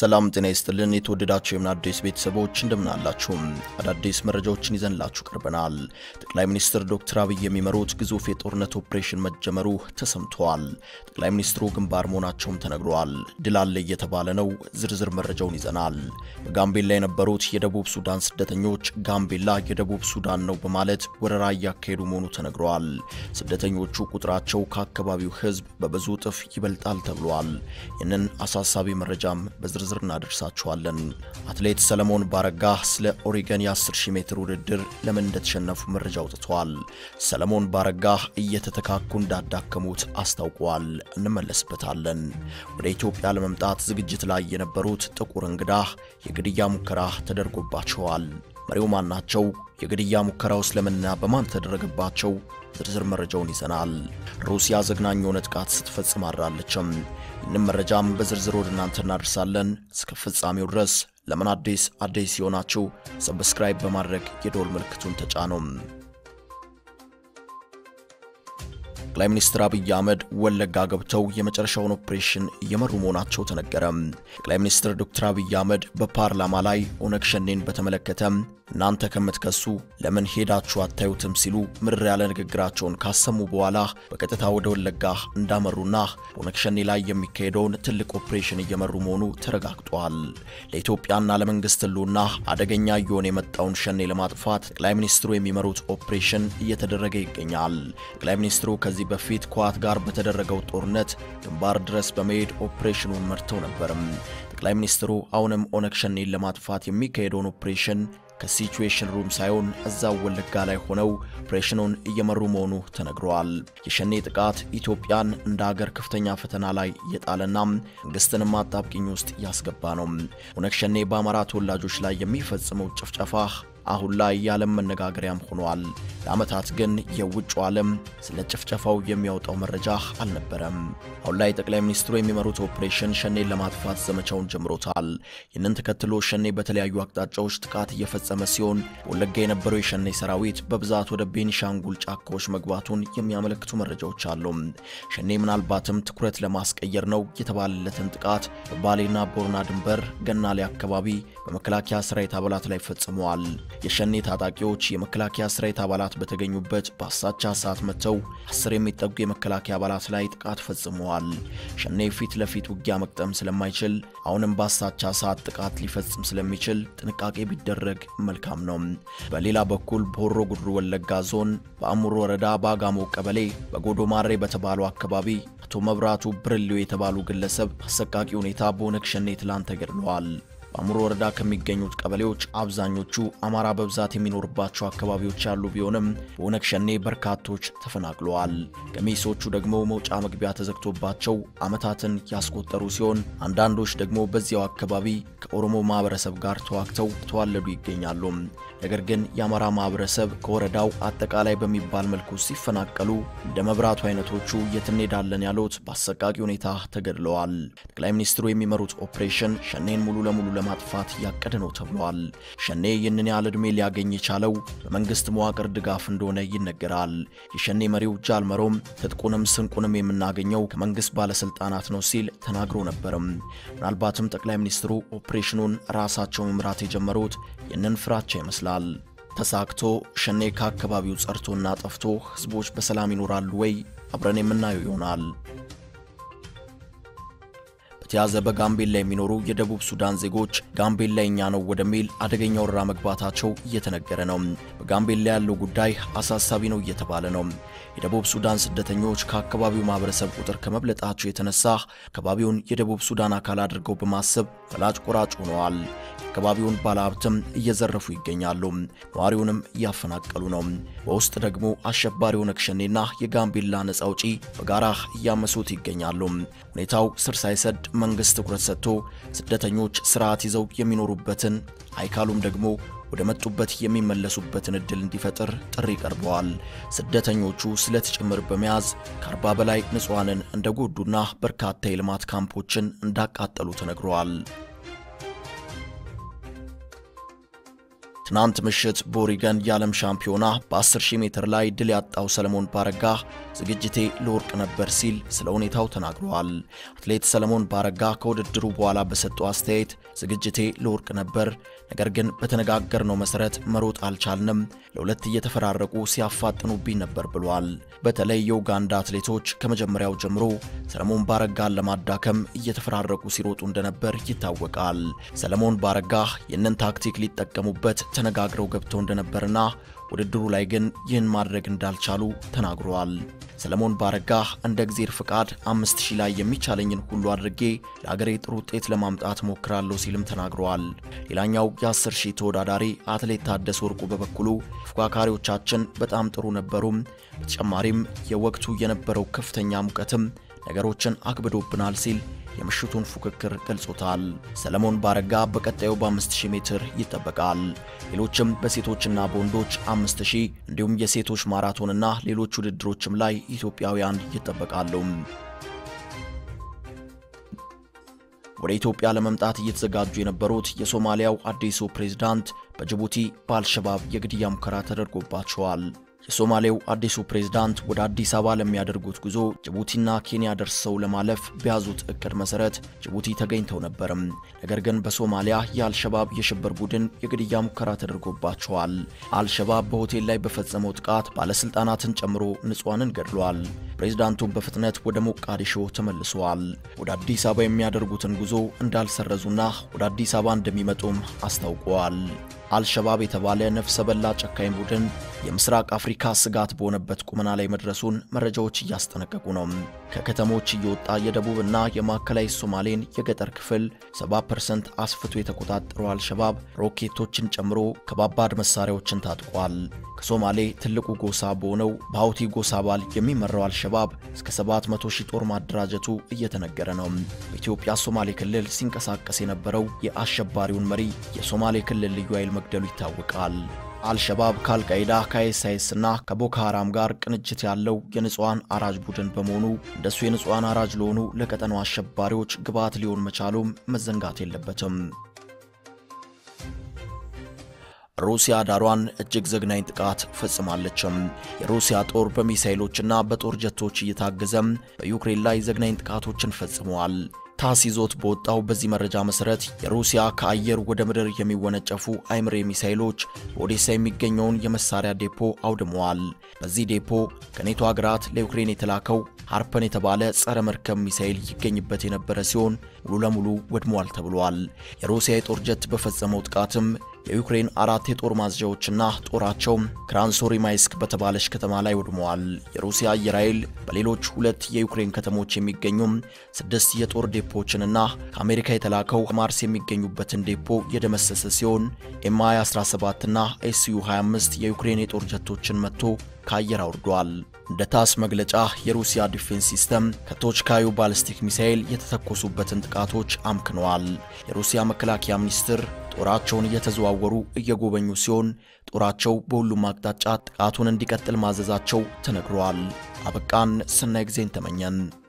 ሰላም ጤና ይስጥልን። የተወደዳችሁ የምን አዲስ ቤተሰቦች እንደምን አላችሁ? አዳዲስ መረጃዎችን ይዘንላችሁ ቀርበናል። ጠቅላይ ሚኒስትር ዶክተር አብይ የሚመሩት ግዙፍ የጦርነት ኦፕሬሽን መጀመሩ ተሰምተዋል። ጠቅላይ ሚኒስትሩ ግንባር መሆናቸውም ተነግሯል። ድል አለ እየተባለ ነው። ዝርዝር መረጃውን ይዘናል። በጋምቤላ የነበሩት የደቡብ ሱዳን ስደተኞች ጋምቤላ የደቡብ ሱዳን ነው በማለት ወረራ እያካሄዱ መሆኑ ተነግረዋል። ስደተኞቹ ቁጥራቸው ከአካባቢው ሕዝብ በብዙ እጥፍ ይበልጣል ተብሏል። ይህንን አሳሳቢ መረጃም በዝርዝር እናደርሳችኋለን። አትሌት ሰለሞን ባረጋ ስለ ኦሪገን የ10000 ሜትር ውድድር ለምን እንደተሸነፉ መረጃ አውጥተዋል። ሰለሞን ባረጋ እየተተካኩ እንዳዳከሙት አስታውቀዋል። እንመለስበታለን። ወደ ኢትዮጵያ ለመምጣት ዝግጅት ላይ የነበሩት ጥቁር እንግዳ የግድያ ሙከራ ተደርጎባቸዋል። መሪው ማን ናቸው? የግድያ ሙከራው ስለምንና በማን ተደረገባቸው? ዝርዝር መረጃውን ይዘናል። ሩሲያ ዘግናኝ የሆነ ጥቃት ስትፈጽም አድራለችም። ይህንም መረጃም በዝርዝር ወደ እናንተ እናደርሳለን። እስከ ፍጻሜው ድረስ ለምን አዲስ አዲስ ሲሆናችሁ ሰብስክራይብ በማድረግ የደወል ምልክቱን ተጫኑ። ጠቅላይ ሚኒስትር አብይ አህመድ ወለጋ ገብተው የመጨረሻውን ኦፕሬሽን እየመሩ መሆናቸው ተነገረ። ጠቅላይ ሚኒስትር ዶክተር አብይ አህመድ በፓርላማ ላይ ኦነግ ሸኔን በተመለከተ እናንተ ከምትከሱ ለምን ሄዳችሁ አታዩትም ሲሉ ምርር ያለ ንግግራቸውን ካሰሙ በኋላ በቀጥታ ወደ ወለጋ እንዳመሩና ኦነግ ሸኔ ላይ የሚካሄደውን ትልቅ ኦፕሬሽን እየመሩ መሆኑ ተረጋግጧል። ለኢትዮጵያና ለመንግስት ሕልውና አደገኛ እየሆነ የመጣውን ሸኔ ለማጥፋት ጠቅላይ ሚኒስትሩ የሚመሩት ኦፕሬሽን እየተደረገ ይገኛል። ጠቅላይ ሚኒስትሩ ከዚህ በፊት ከህወሓት ጋር በተደረገው ጦርነት ግንባር ድረስ በመሄድ ኦፕሬሽኑን መርተው ነበርም። ጠቅላይ ሚኒስትሩ አሁንም ኦነግ ሸኔን ለማጥፋት የሚካሄደውን ኦፕሬሽን ከሲቹዌሽን ሩም ሳይሆን እዛው ወለጋ ላይ ሆነው ኦፕሬሽኑን እየመሩ መሆኑ ተነግረዋል። የሸኔ ጥቃት ኢትዮጵያን እንደ ሀገር ከፍተኛ ፈተና ላይ እየጣለና መንግስትንም አጣብቂኝ ውስጥ ያስገባ ነው። ኦነግ ሸኔ በአማራ ተወላጆች ላይ የሚፈጽመው ጭፍጨፋ አሁን ላይ የዓለም መነጋገሪያም ሆኗል። ለዓመታት ግን የውጭ ዓለም ስለ ጭፍጨፋው የሚያወጣው መረጃ አልነበረም። አሁን ላይ ጠቅላይ ሚኒስትሩ የሚመሩት ኦፕሬሽን ሸኔን ለማጥፋት ዘመቻውን ጀምሮታል። ይህንን ተከትሎ ሸኔ በተለያዩ አቅጣጫዎች ጥቃት እየፈጸመ ሲሆን በወለጋ የነበረው የሸኔ ሰራዊት በብዛት ወደ ቤኒሻንጉል ጫካዎች መግባቱን የሚያመለክቱ መረጃዎች አሉ። ሸኔ ምናልባትም ትኩረት ለማስቀየር ነው የተባለለትን ጥቃት በባሌና ቦርና ድንበር ገናሌ አካባቢ በመከላከያ ሰራዊት አባላት ላይ ፈጽመዋል። የሸኔ ታጣቂዎች የመከላከያ ሰራዊት አባላት በተገኙበት በአሳቻ ሰዓት መጥተው አስር የሚጠጉ የመከላከያ አባላት ላይ ጥቃት ፈጽመዋል። ሸኔ ፊት ለፊት ውጊያ መቅጠም ስለማይችል አሁንም በአሳቻ ሰዓት ጥቃት ሊፈጽም ስለሚችል ጥንቃቄ ቢደረግ መልካም ነው። በሌላ በኩል በሆሮ ጉድሩ ወለጋ ዞን በአሙር ወረዳ በአጋሞ ቀበሌ በጎዶ ማሬ በተባለው አካባቢ አቶ መብራቱ ብርሌው የተባሉ ግለሰብ አሰቃቂ ሁኔታ በኦነግ ሸኔ ትላንት ተገድለዋል። በአሙሮ ወረዳ ከሚገኙት ቀበሌዎች አብዛኞቹ አማራ በብዛት የሚኖርባቸው አካባቢዎች ያሉ ቢሆንም በኦነግ ሸኔ በርካቶች ተፈናቅለዋል። ገሚሶቹ ደግሞ መውጫ መግቢያ ተዘግቶባቸው ዓመታትን ያስቆጠሩ ሲሆን አንዳንዶች ደግሞ በዚያው አካባቢ ከኦሮሞ ማህበረሰብ ጋር ተዋግተው ተዋለዱ ይገኛሉ። ነገር ግን የአማራ ማህበረሰብ ከወረዳው አጠቃላይ በሚባል መልኩ ሲፈናቀሉ እንደ መብራቱ አይነቶቹ የት እንሄዳለን ያሉት በአሰቃቂ ሁኔታ ተገድለዋል። ጠቅላይ ሚኒስትሩ የሚመሩት ኦፕሬሽን ሸኔን ሙሉ ለሙሉ ለማጥፋት ያቀደ ነው ተብሏል። ሸኔ ይህንን ያህል ዕድሜ ሊያገኝ የቻለው በመንግስት መዋቅር ድጋፍ እንደሆነ ይነገራል። የሸኔ መሪው ጃልመሮም ትጥቁንም ስንቁንም የምናገኘው ከመንግስት ባለስልጣናት ነው ሲል ተናግሮ ነበርም። ምናልባትም ጠቅላይ ሚኒስትሩ ኦፕሬሽኑን ራሳቸው መምራት የጀመሩት ይህንን ፍራቻ ይመስላል። ተሳክቶ ሸኔ ከአካባቢው ጸርቶና ጠፍቶ ህዝቦች በሰላም ይኖራሉ ወይ? አብረን የምናየው ይሆናል። በተያዘ በጋምቤላ የሚኖሩ የደቡብ ሱዳን ዜጎች ጋምቤላ የኛ ነው ወደሚል አደገኛ ወረራ መግባታቸው እየተነገረ ነው። በጋምቤላ ያለው ጉዳይ አሳሳቢ ነው እየተባለ ነው። የደቡብ ሱዳን ስደተኞች ከአካባቢው ማህበረሰብ ቁጥር ከመብለጣቸው የተነሳ አካባቢውን የደቡብ ሱዳን አካል አድርገው በማሰብ ፈላጭ ቆራጭ ሆነዋል። የአካባቢውን ባለሀብትም እየዘረፉ ይገኛሉ። ነዋሪውንም እያፈናቀሉ ነው። በውስጥ ደግሞ አሸባሪ ኦነግ ሸኔና የጋምቤላ ነጻ አውጪ በጋራ እያመሱት ይገኛሉ። ሁኔታው ስር ሳይሰድ መንግስት ትኩረት ሰጥቶ ስደተኞች ስርዓት ይዘው የሚኖሩበትን አይካሉም ደግሞ ወደ መጡበት የሚመለሱበትን እድል እንዲፈጥር ጥሪ ቀርበዋል። ስደተኞቹ ስለት ጭምር በመያዝ ከአርባ በላይ ንጹሐንን እንደጎዱና በርካታ የልማት ካምፖችን እንዳቃጠሉ ተነግረዋል። ትናንት ምሽት በኦሪገን የዓለም ሻምፒዮና በ10 ሺህ ሜትር ላይ ድል ያጣው ሰለሞን ባረጋ ዝግጅቴ ለወርቅ ነበር ሲል ስለ ሁኔታው ተናግረዋል። አትሌት ሰለሞን ባረጋ ከውድድሩ በኋላ በሰጠው አስተያየት ዝግጅቴ ለወርቅ ነበር፣ ነገር ግን በተነጋገርነው መሰረት መሮጥ አልቻልንም፣ ለሁለት እየተፈራረቁ ሲያፋጥኑብኝ ነበር ብሏል። በተለይ የኡጋንዳ አትሌቶች ከመጀመሪያው ጀምሮ ሰለሞን ባረጋን ለማዳከም እየተፈራረቁ ሲሮጡ እንደነበር ይታወቃል። ሰለሞን ባረጋ ይህንን ታክቲክ ሊጠቀሙበት ተነጋግረው ገብተው እንደነበርና ውድድሩ ላይ ግን ይህን ማድረግ እንዳልቻሉ ተናግረዋል። ሰለሞን ባረጋ እንደ እግዜር ፍቃድ አምስት ሺህ ላይ የሚቻለኝን ሁሉ አድርጌ ለአገሬ ጥሩ ውጤት ለማምጣት ሞክራለሁ ሲልም ተናግረዋል። ሌላኛው የ10 ሺህ ተወዳዳሪ አትሌት ታደሰ ወርቁ በበኩሉ ተፎካካሪዎቻችን በጣም ጥሩ ነበሩም፣ በተጨማሪም የወቅቱ የነበረው ከፍተኛ ሙቀትም ነገሮችን አክብዶብናል ሲል የምሽቱን ፉክክር ገልጾታል። ሰለሞን ባረጋ በቀጣዩ በ5000 ሜትር ይጠበቃል። ሌሎችም በሴቶችና በወንዶች 5000 እንዲሁም የሴቶች ማራቶንና ሌሎች ውድድሮችም ላይ ኢትዮጵያውያን ይጠበቃሉ። ወደ ኢትዮጵያ ለመምጣት እየተዘጋጁ የነበሩት የሶማሊያው አዲሱ ፕሬዝዳንት በጅቡቲ በአልሸባብ የግድያ ሙከራ ተደርጎባቸዋል። የሶማሌው አዲሱ ፕሬዝዳንት ወደ አዲስ አበባ ለሚያደርጉት ጉዞ ጅቡቲና ኬንያ ደርሰው ለማለፍ በያዙት እቅድ መሰረት ጅቡቲ ተገኝተው ነበርም። ነገር ግን በሶማሊያ የአልሸባብ የሽብር ቡድን የግድያ ሙከራ ተደርጎባቸዋል። አልሸባብ በሆቴል ላይ በፈጸመው ጥቃት ባለስልጣናትን ጨምሮ ንጹሐንን ገድሏል። ፕሬዝዳንቱም በፍጥነት ወደ ሞቃዲሾ ተመልሰዋል። ወደ አዲስ አበባ የሚያደርጉትን ጉዞ እንዳልሰረዙና ወደ አዲስ አበባ እንደሚመጡም አስታውቀዋል። አልሸባብ የተባለ ነፍሰ በላ ጨካኝ ቡድን የምስራቅ አፍሪካ ስጋት በሆነበት ቁመና ላይ መድረሱን መረጃዎች እያስጠነቀቁ ነው። ከከተሞች እየወጣ የደቡብና የማዕከላዊ ሶማሌን የገጠር ክፍል 70% አስፍቶ የተቆጣጠረው አልሸባብ ሮኬቶችን ጨምሮ ከባባድ መሳሪያዎችን ታጥቋል። ከሶማሌ ትልቁ ጎሳ በሆነው በሀውቲ ጎሳ አባል የሚመራው አልሸባብ እስከ 700 ሺህ ጦር ማደራጀቱ እየተነገረ ነው። በኢትዮጵያ ሶማሌ ክልል ሲንቀሳቀስ የነበረው የአሸባሪውን መሪ የሶማሌ ክልል ልዩ ኃይል መግደሉ ይታወቃል። አልሸባብ ከአልቃይዳ ከአይኤስአይኤስ እና ከቦኮ ሐራም ጋር ቅንጅት ያለው የንጹሐን አራጅ ቡድን በመሆኑ እንደሱ የንጹሐን አራጅ ለሆኑ ለቀጠናው አሸባሪዎች ግብዓት ሊሆን መቻሉም መዘንጋት የለበትም። ሩሲያ ዳሯን እጅግ ዘግናኝ ጥቃት ፈጽማለችም። የሩሲያ ጦር በሚሳይሎችና በጦር ጀቶች እየታገዘም በዩክሬን ላይ ዘግናኝ ጥቃቶችን ፈጽመዋል። ታስ ይዞት በወጣው በዚህ መረጃ መሰረት የሩሲያ ከአየር ወደ ምድር የሚወነጨፉ አይምሬ ሚሳይሎች በኦዴሳ የሚገኘውን የመሳሪያ ዴፖ አውድመዋል። በዚህ ዴፖ ከኔቶ ሀገራት ለዩክሬን የተላከው ሃርፐን የተባለ ጸረ መርከብ ሚሳይል ይገኝበት የነበረ ሲሆን ሙሉ ለሙሉ ወድሟል ተብሏል። የሩሲያ የጦር ጀት በፈጸመው ጥቃትም የዩክሬን አራት የጦር ማዝዣዎችና ጦራቸው ክራንሶሪማይስክ በተባለች ከተማ ላይ ወድመዋል። የሩሲያ አየር ኃይል በሌሎች ሁለት የዩክሬን ከተሞች የሚገኙም ስድስት የጦር ዴፖዎችንና ከአሜሪካ የተላከው ማርስ የሚገኙበትን ዴፖ የደመሰሰ ሲሆን ኤምአይ 17 እና ኤስዩ 25 የዩክሬን የጦር ጀቶችን መጥቶ ከአየር አውርዷል። እንደ ታስ መግለጫ የሩሲያ ዲፌንስ ሲስተም ከቶችካዩ ባሊስቲክ ሚሳኤል የተተኮሱበትን ጥቃቶች አምክነዋል። የሩሲያ መከላከያ ሚኒስትር ጦራቸውን እየተዘዋወሩ እየጎበኙ ሲሆን ጦራቸው በሁሉም አቅጣጫ ጥቃቱን እንዲቀጥል ማዘዛቸው ተነግሯል። አበቃን። ሰናይ ጊዜን ተመኘን።